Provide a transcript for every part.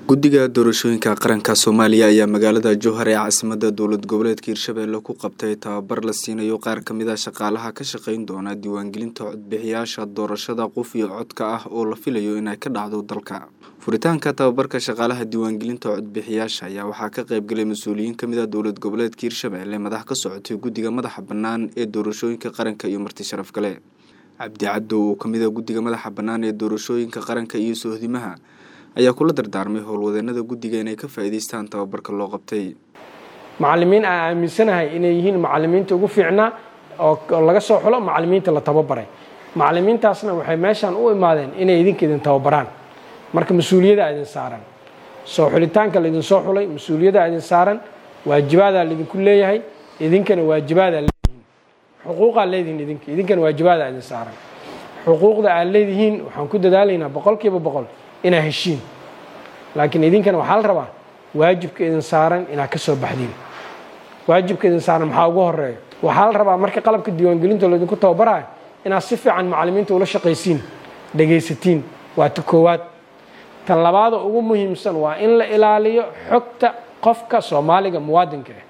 guddiga doorashooyinka qaranka soomaaliya ayaa magaalada jowhar ee caasimada dowlad goboleedka hirshabelle ku qabtay tababar la siinayo qaar kamid a shaqaalaha ka shaqeyn doona diiwaangelinta codbixiyaasha doorashada qof iyo codka ah oo la filayo inay ka dhacdo dalka furitaanka tababarka shaqaalaha diiwaangelinta codbixiyaasha ayaa waxaa ka qeybgalay mas-uuliyiin kamid a dowlad goboleedka hirshabelle madax ka socotay guddiga madaxa bannaan ee doorashooyinka qaranka iyo marti sharaf gale cabdi caddow oo kamid a guddiga madaxa bannaan ee doorashooyinka qaranka iyo sohdimaha ayaa kula dardaarmay howlwadeenada guddiga inay ka faa'iidaystaan tababarka loo qabtay macallimiin aan aaminsanahay inay yihiin macallimiinta ugu fiicnaa oo laga soo xulo macallimiinta la tababaray macallimiintaasna waxay meeshaan u imaadeen inay idinka idin tababaraan marka mas-uuliyaddaa idin saaran soo xulitaanka laydin soo xulay mas-uuliyaddaa idin saaran waajibaadaa laydinku leeyahay idinkana waajibaadaa leedihiin xuquuqaa leedihiin idinka idinkana waajibaadaa idin saaran xuquuqda aad leedihiin waxaan ku dadaalaynaa boqol kiiba boqol inaa heshiin laakiin idinkana waxaa la rabaa waajibka idin saaran inaad ka soo baxdiin waajibka idin saaran maxaa ugu horeeya waxaa la rabaa marka qalabka diiwaangelinta laydinku tababarayo inaad si fiican macallimiinta ula shaqaysiin dhegaysatiin waa ta koowaad tan labaada ugu muhiimsan waa in la ilaaliyo xogta qofka soomaaliga muwaadinka ah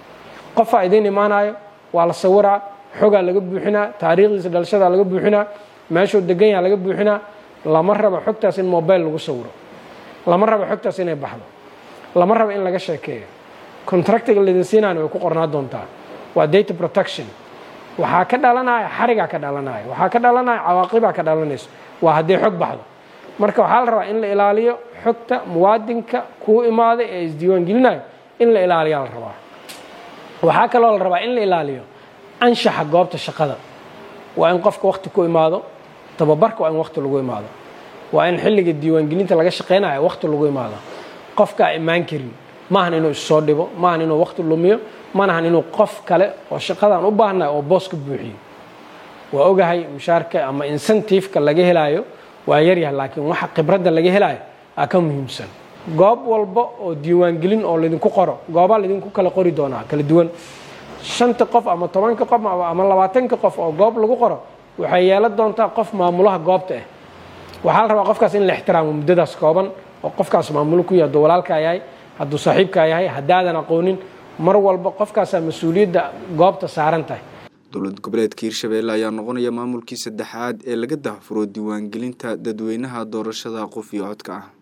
qofaa idiin imaanayo waa la sawiraa xogaa laga buuxinaa taariikhdiisa dhalashadaa laga buuxinaa meeshuu degan yaha laga buuxinaa lama rabo xogtaas in mobile lagu sawiro lama rabo xogtaas inay baxdo lama rabo in laga sheekeeyo contractiga laydin siinaana way ku qornaa doontaa waa data protection waxaa ka dhalanaya xarigaa ka dhalanaya waxaa ka dhalanaya cawaaqibaa ka dhalanayso waa haddii xog baxdo marka waxaa la rabaa in la ilaaliyo xogta muwaadinka kuu imaaday ee isdiiwaangelinayo in la ilaaliyaa la rabaa waxaa kaloo la rabaa in la ilaaliyo anshaxa goobta shaqada waa in qofka waqti ku imaado tababarka waa in waqti lagu imaado waa in xilliga diiwaangelinta laga shaqeynayo waqti lagu imaado qofkaa imaan karin maahan inuu issoo dhibo maahan inuu waqti lumiyo manahan inuu qof kale oo shaqadan u baahnay oo boos ka buuxiyo waa ogahay mushaarka ama incentiveka laga helaayo waa yaryahay laakiin waxa khibradda laga helaayo aa ka muhiimsan goob walba oo diiwaangelin oo laydinku qoro goobaa laydinku kala qori doonaa kala duwan shanta qof ama tobanka qof ama labaatanka qof oo goob lagu qoro waxay yeelan doontaa qof maamulaha goobta ah waxaa la rabaa qofkaas in la ixtiraamo muddadaas kooban oo qofkaas maamulo ku yahay hadduu walaalkaa yahay hadduu saaxiibkaa yahay haddaadan aqoonin mar walba qofkaasaa mas-uuliyadda goobta saaran tahay dowlad goboleedka hirshabelle ayaa noqonaya maamulkii saddexaad ee laga dahfuro diiwaangelinta dadweynaha doorashada qof iyo codka ah